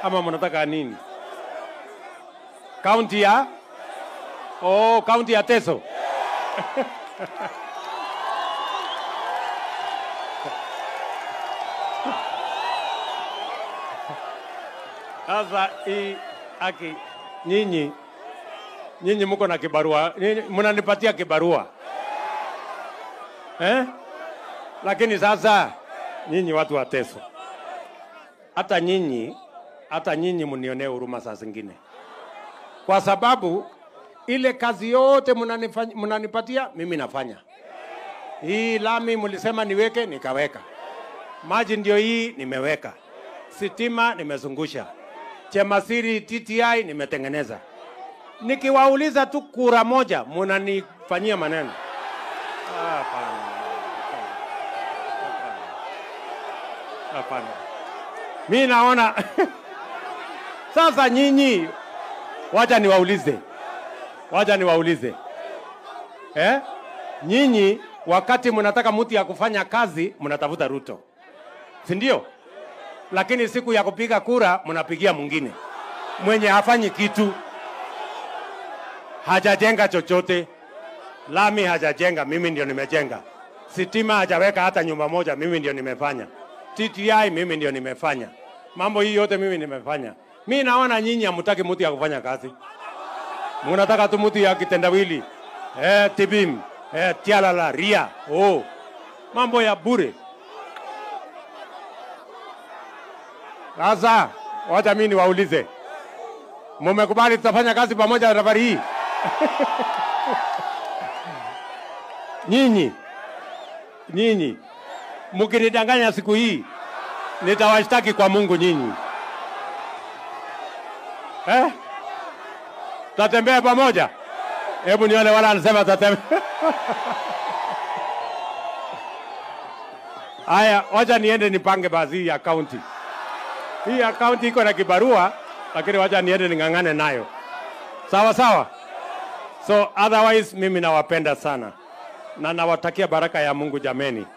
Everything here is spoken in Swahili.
ama mnataka nini? Kaunti ya oh, kaunti ya Teso. Sasa hii aki nyinyi nyinyi mko na kibarua, nyinyi mnanipatia kibarua eh? Lakini sasa nyinyi watu wa Teso, hata nyinyi hata nyinyi mnionee huruma saa zingine, kwa sababu ile kazi yote mnanifanya- mnanipatia mimi nafanya. Hii lami mlisema niweke, nikaweka. Maji ndio hii nimeweka, sitima nimezungusha, Chemasiri TTI nimetengeneza. Nikiwauliza tu kura moja, mnanifanyia maneno. Ah, Hapana, hapana, hapana. Mi naona sasa, nyinyi, wacha niwaulize, wacha niwaulize eh? Nyinyi wakati mnataka mtu ya kufanya kazi mnatafuta Ruto, si ndio? Lakini siku ya kupiga kura mnapigia mwingine mwenye hafanyi kitu, hajajenga chochote. Lami hajajenga, mimi ndio nimejenga. Sitima hajaweka hata nyumba moja, mimi ndio nimefanya. TTI mimi ndio nimefanya. Mambo hii yote mimi nimefanya. Mi naona nyinyi hamtaki mtu ya kufanya kazi, mnataka tu mtu ya kitendawili eh, tibim eh, tialala ria oh, mambo ya bure. Sasa wacha mimi niwaulize, mumekubali tutafanya kazi pamoja safari hii? nyinyi nyinyi mkinidanganya siku hii nitawashtaki kwa Mungu nyinyi eh? Tatembea pamoja? Hebu nione wala anasema tatembea. Haya, wacha niende nipange basi hii akaunti. Hii akaunti iko na kibarua, lakini wacha niende ning'ang'ane nayo. Sawa sawa. So otherwise mimi nawapenda sana na nawatakia baraka ya Mungu jameni.